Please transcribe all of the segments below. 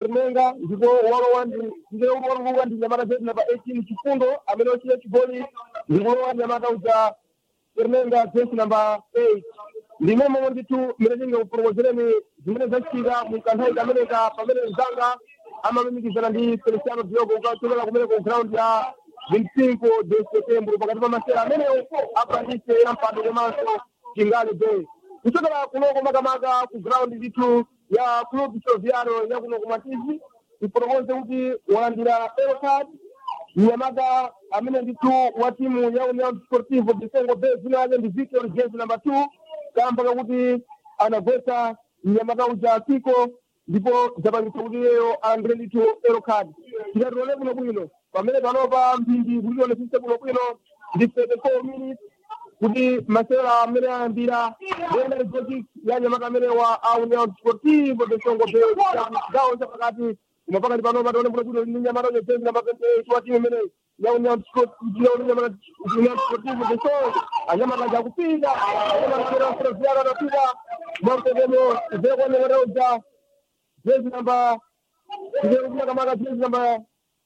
Semenga ndipo walowa ndi ndiye walowa ndi nyamata zetu namba 18 chifundo amene wachita chigoli ndipo walowa nyamata uja Semenga jersey namba 8 ndime momwe ndithu mmene tingakupromosereni zimene zachitika mu kanthawi kameneka pamene mzanga amamimikizana ndi Feliciano Diogo ukachokera kumene ku ground ya 25 de setembro pakati pa masera amenewo apandise ya mpando komanso chingali bay kuchokera kunoko makamaka ku ground ndithu ya club soviano ya kuno kumatizi ifotokoze kuti walandira elcard mnyamata amene ndithu wa timu ya union sportivo disengo bay zina yake ndi victor jezi number two kamba kakuti anagwetsa mnyamata uja tiko ndipo zapangitsa kuti iyeyo alandire ndithu elcard tikatione kuno bwino pamene panopa mphindi kulilonetsitse kuno bwino ndi 34 minutes kuti masewera amene ayambira ena exotic ya nyamata amene wa a union sportivo de songo bay gawo chapakati koma pakati panopa tione kuno bwino ndi nyamata uja jezi namba 28 wa timu imene ya union sportivo union sportivo de songo anyamata aja kupinda anyamata amene wasoviano anapita mwamtendemo zeko nyamata uja jezi namba zeko kumakamaka jezi namba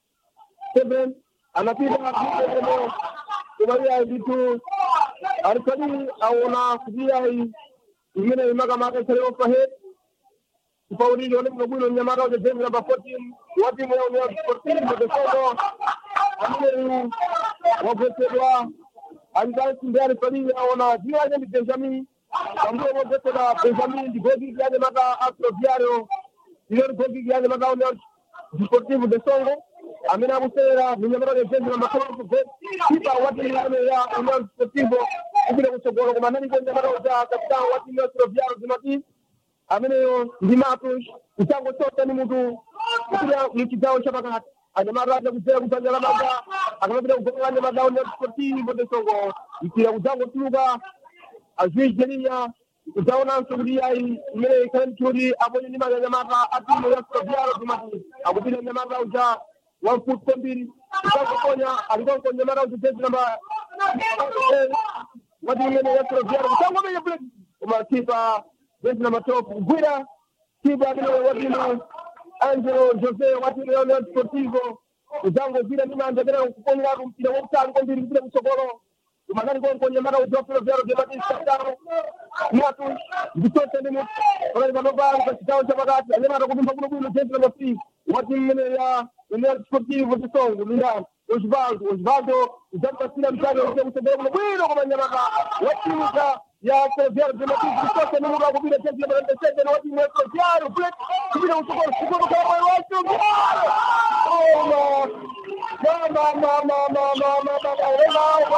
seven anapita mwamtendemo kumaliya ndithu alikali aona kupiya imene imakamaka ikhale overhead kupaulili one muno bwino mnyamata uja jezi namba 14 wa timu ya union sportivo de songo amene wagwetsedwa alikansi ndi alikali aona dzina lake ndi benjamin pambuyo wogwetsedwa benjamin ndi gogiki yake mata astroviario ilori gogiki yake mata union sportivo de songo amene akusewera minyamata ya jezi namba 12 kipa wa timu imene ya union sportivo kupita kutsogolo koma analipo mnyamata uja kapitano wa timu ya astroviario zimati ameneyo ndi matos kuchango chonse ni mutu kupita mchigawo chapakati anyamata aja kudzera kudzanja lamanja akamapita kugokola anyamata union sportivo de songo mpira kudzango tuluka ajuiz jelinya kudzaonanso kuti ayi imene ikhale mchoti aponye ndi mali anyamata a timu ya astroviario zimati akupita nyamata uja one foot kwambiri kutangoponya alikonko nyamata uja jezi namba wati imene ya astroviario kutangomenya bullet koma kipa jezi namba top kugwira kipa amene watimu angelo jose watimu ya union sportivo kudzangogwira ndi manja pena kuponyeratu mpira wautali kwambiri kupita kutsogolo kumakani konko nyamata uja astroviario zematisa tano mwatu ndichonse ndi mutu pakati panopa pachigawo chapakati anyamata kupimba kuno bwino jezi namba three wati mmene ya union sportivo de songo lindani osvaldo osvaldo udzamupasira mtani uite kutsogolo kuno bwino koma nyamata watimuka ya Ferroviário de Matheus Cristóvão no lugar do Vila Gente de 97 no último Ferroviário Preto subida o segundo segundo para o Ferroviário oh mama mama mama mama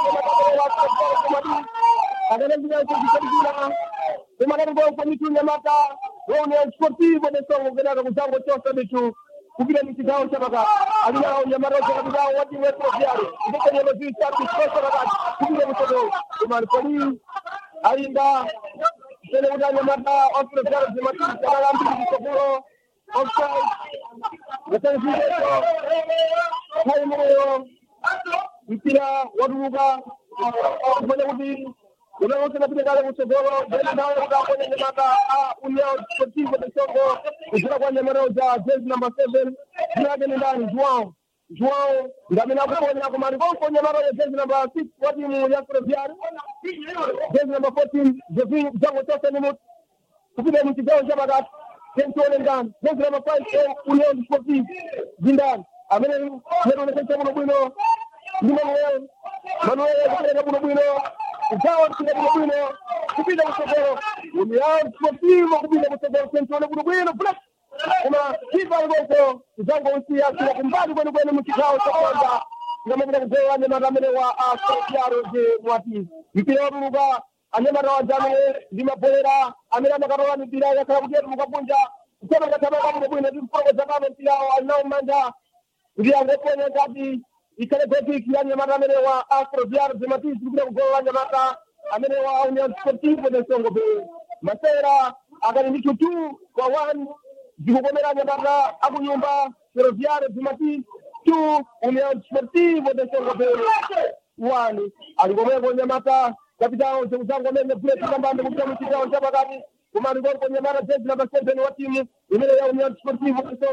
mama agora ele vai ter que terminar uma grande boa comissão chamada União Esportiva de São Gonçalo com Jango Costa Bichu kupita michigawo chapaka alina unyamata chakapitawo wati weproviari ndikanye maziisatu chikosa pakati kupita mutogolo kumalipoli alinda tene kuti anyamata oproviari zimatisi akalambiri mutogolo offside ngatanzileto kaimeneyo mpira watuluka kufanya kuti unaweza napita kale kutsogolo mbele nawe ukaponya nyamata a union sportivo de songo kuchira kwa nyamata za jezi number 7 jina yake ni ndani Joao Joao ngamina kuponya kwa marikonko nyamata ya jezi number 6 kwa timu ya Ferroviário jezi number 14 Jevin Jango Tosa ni mtu kupita mchigao cha matatu Kentone ndani jezi number 5 union sportivo jindani amene nero nekesha muno bwino ndi Manuel Manuel kupeleka muno bwino ukawa kupita muno bwino kupita kutsogolo union sportivo kupita kutsogolo Kentone muno bwino black koma kipa ngoko zango usia kila kumbali kwenu kwenu mchikao cha kwanza ngamapita kugola anyamata amene wa asociaro de mwati mpira watuluka anyamata waja amene ndi mabholera amene amakatola mipira yakhala kuti yatuluka kunja kusema ngatamaka muno bwino tikufotokoza kame mpirawo alinawo mmanja kuti angoponya ngati ikhale gotiki ya nyamata amene wa astroviar zematis kupita kugola nyamata amene wa union sportivo de songo be masera akali ndi tutu kwa one zikukomera nyamata akunyumba ferroviario zematis two union sportivo de songo be one alikomeko nyamata kapitao zekuzango amene buleti kambambe kupita muchigawo chapakati koma alikonko nyamata jezi namba seven wa timu imene ya union sportivo de songo